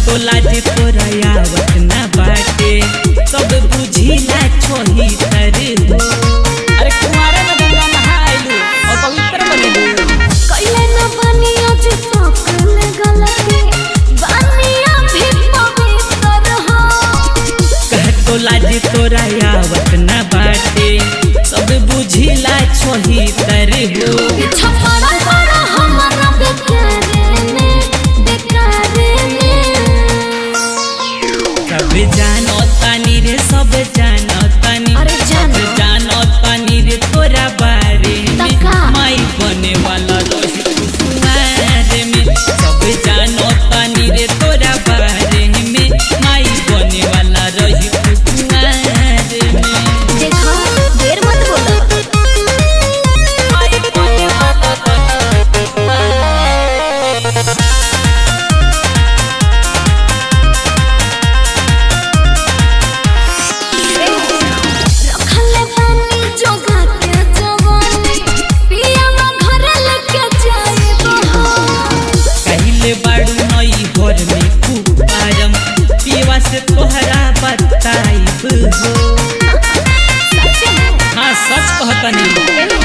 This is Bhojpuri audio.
टोला जे तोरा आवत ना बाटे सब बुझिला छोही तर हो अरे कुमारे में गंगा नहाइलू और पवित्र बनिलू कैले न बनिया जे सकल गलती बनिया भी पवित्र हो कह टोला जे तोरा आवत ना बाटे सब बुझिला छोही तर हो छपरा पर हमारा बेकारे में बेकारे में सब जानो तानी रे सब जानो तानी अरे जानो। सब जानो तानी रे तोरा बारे में तका। माई बने वाला रही तू कुमार में सब जानो तानी रे तोरा बारे में माई बने वाला रही तू कुमार में देखो देर मत बोलो माई बने वाला रही तू कुमार में। रखले पानी जोगा के जवानी पिया में घर लेके जाए हो कहिले बाड़ू नई घर में कुपारम पीवा से तोहरा बताइब हो सच में हाँ सच कहतनी एही